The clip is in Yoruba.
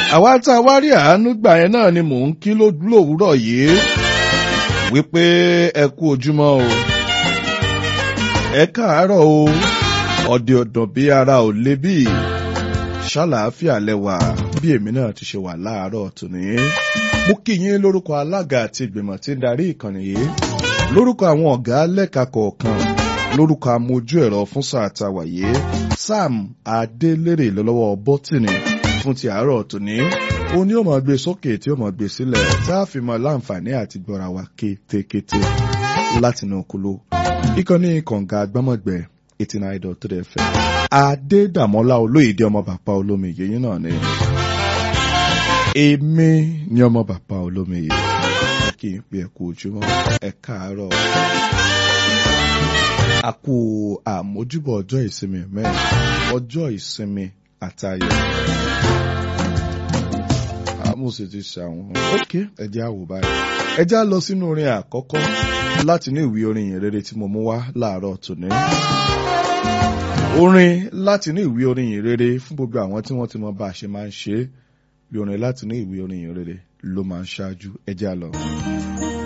àwa tá a wá rí àánú gbà yẹn náà ni mò ń kí lówùúrọ̀ yìí wípé ẹ kú ojúmọ́ o ẹ káàárọ̀ o ọ̀dẹ̀ ọ̀dàn bí ara ò lé bí ṣàlàáfíà lẹ́wà bí èmi náà ti ṣe wà láàárọ̀ tòní. mo kí yín lórúkọ alága àti ìgbìmọ̀ tí ń darí ìkànnì yìí lórúkọ àwọn ọ̀gá lẹ́ka kọ̀ọ̀kan lórúkọ amójú ẹ̀rọ fún sáà tá a wà yìí sam adélèrè lọ́wọ́ bọ́tìnì fún ti àárọ̀ tòní ó ní ó máa gbé sókè tí ó máa gbé sílẹ̀ tá a fi mọ láǹfààní àti gbọ́ra wa kétékété látinú kúló ìkànnì kànga gbọ́mọ̀gbẹ́ eighty nine dot three fm adédàmọ́lá olóyèdè ọmọ bàbá olómi yẹyìn náà ni èmi ni ọmọ bàbá olómi yìí kí n pe ẹ̀kú ojúmọ́ ẹ káàárọ̀ a kú àmójúbọ̀ ọjọ́ ìsinmi mẹ́rin ọjọ́ ìsinmi àtayọ̀ àmúṣe ti ṣàwọn ok ẹjẹ́ àwò báyìí ẹjẹ́ á lọ sínú orin àkọ́kọ́ láti ní ìwé orin yìí rere tí mo mú wá láàárọ̀ tòní orin láti ní ìwé orin yìí rere fún gbogbo àwọn tí wọ́n ti mọ bá a ṣe máa ń ṣe é bí orin láti ní ìwé orin yìí rere ló máa ń ṣáájú ẹjẹ́ á lọ.